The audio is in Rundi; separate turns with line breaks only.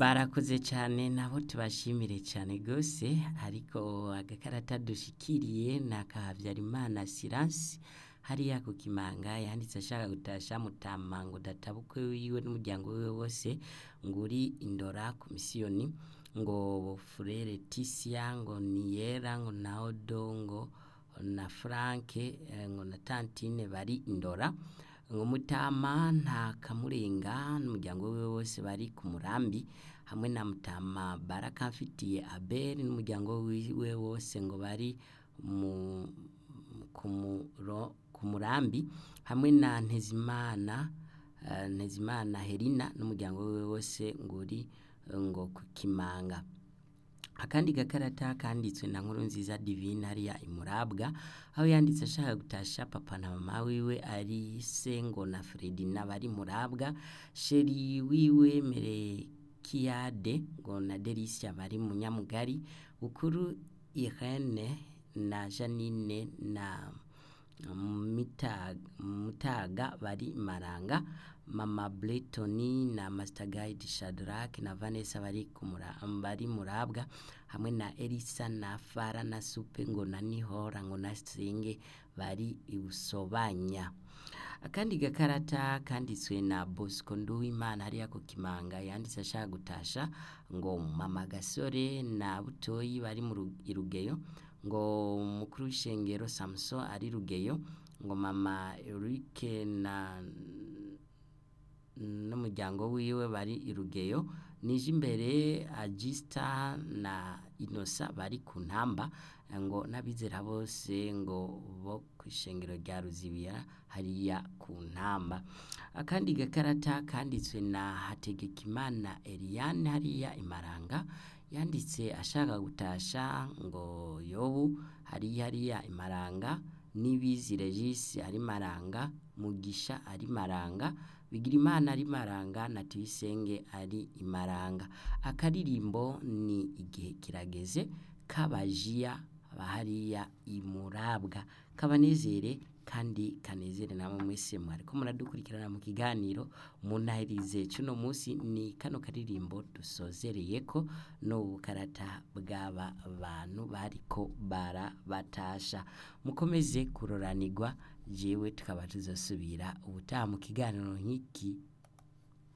barakoze cyane nabo tubashimire cyane rwose ariko agakarata dushikiriye ni aka habyarimana siransi hariya ku kimanga yanditse ashaka gutasha mutama ngo databukwe wiwe n'umuryango wiwe wose ngo uri indora ku misiyoni ngo furere tisia ngo niyera ngo na odo ngo na franke eh, ngo na tantine bari indora ngo mutama nta kamurenga n'umuryango wiwe wose bari ku murambi hamwe na mutama baraka mfitiye abeli n'umuryango wiwe wose ngo bari mu ku muro- ku murambi hamwe na ntezimana eh, ntezimana herina n'umuryango wiwe wose ngo uri eh, ngo ku kimanga akandi gakarata kanditswe na nkuru nziza divine hariya imurabwa aho yanditse ashaka gutasha papa na mama wiwe ari se ngo na fredina bari murabwa sheri wiwe merekiyade ngo na delisia bari mu nyamugari bukuru irene na janine na Mita- mutaga bari maranga mama bletoni na master guide shadrack na vanessa bari kumura bari murabwa hamwe na elisa na fara na supe ngo na nihora ngo na senge bari ibusobanya akandi gakarata kanditswe na bosco nduwimana hariya ku kimanga yanditse ashaka gutasha ngo mama gasore na butoyi bari mu Ru- i rugeyo ngo mukuru w'ishengero samuson ari rugeyo ngo mama erike na n'umuryango wiwe bari i rugeyo nije imbere agista na inosa bari ku ntamba ngo n'abizera bose ngo bo ku ishengero rya ruzibiya hariya ku ntamba akandi gakarata kanditswe na hategekimana eliane hariya imaranga yanditse ashaka gutasha ngo yobu hari hariya imaranga n'ibizi regisi ari maranga mugisha ari maranga bigirimana ari maranga na tuyisenge ari imaranga akaririmbo ni igihe kirageze kabajiya bahariya imurabwa kabanezere kandi kanezere namwe mwese mwariko muradukurikirana mu kiganiro munahirize cuno munsi ni kano karirimbo dusozereyeko n'ubukarata bw'aba bantu bariko barabatasha mukomeze kuroranirwa jewe tukaba tuzosubira ubutaha mu kiganiro nk'iki